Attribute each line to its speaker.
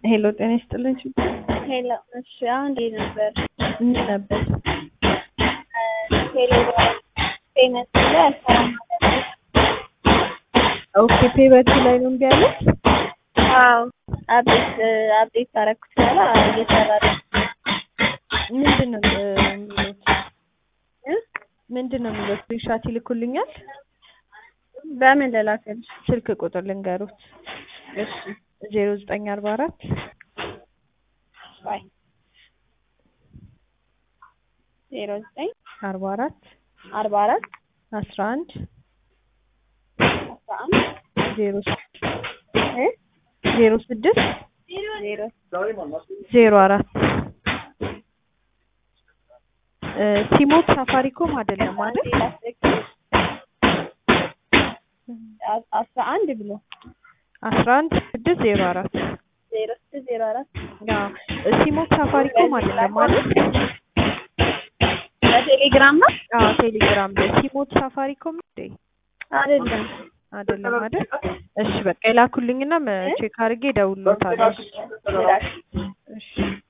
Speaker 1: ሄሎ ጤና ይስጥልኝ።
Speaker 2: ሄሎ እሺ፣ አሁን እንዴት ነበር?
Speaker 1: ምን ነበር?
Speaker 2: ቴሌግራም ፔመንት ላይ አልሰራም ማለት
Speaker 1: ኦኬ ፔበቲ ላይ ነው እምቢ ያለች።
Speaker 2: አዎ፣ አፕዴት አፕዴት ታረኩት በኋላ እየሰራ ነው።
Speaker 1: ምንድን ነው የሚሉት?
Speaker 2: እ?
Speaker 1: ምንድን ነው የሚሉት? ስክሪንሻት ይልኩልኛል።
Speaker 2: በምን ልላክልሽ?
Speaker 1: ስልክ ቁጥር ልንገሩት።
Speaker 2: እሺ፣
Speaker 1: ዜሮ ዘጠኝ አርባ አራት
Speaker 2: ባይ ዜሮ ዘጠኝ
Speaker 1: አርባ አራት
Speaker 2: አርባ አራት
Speaker 1: አስራ አንድ
Speaker 2: አስራ አንድ
Speaker 1: ዜሮ
Speaker 2: እ
Speaker 1: ዜሮ ስድስት
Speaker 2: ዜሮ
Speaker 1: ዜሮ አራት ሲሞት ሳፋሪኮም አይደለም አይደል?
Speaker 2: አ- አስራ አንድ ብሎ
Speaker 1: አስራ አንድ ስድስት ዜሮ አራት
Speaker 2: ዜሮ ስድስት ዜሮ አራት
Speaker 1: አዎ ሲሞት ሳፋሪኮም አይደለም አይደል?
Speaker 2: በቴሌግራም ነው
Speaker 1: አዎ ቴሌግራም ላይ ሲሞት ሳፋሪኮም እንዴ
Speaker 2: አይደለም።
Speaker 1: አይደለም አይደል? እሺ በቃ የላኩልኝና ቼክ አድርጌ እደውልልዎታለሁ።
Speaker 2: ላክ
Speaker 1: እሺ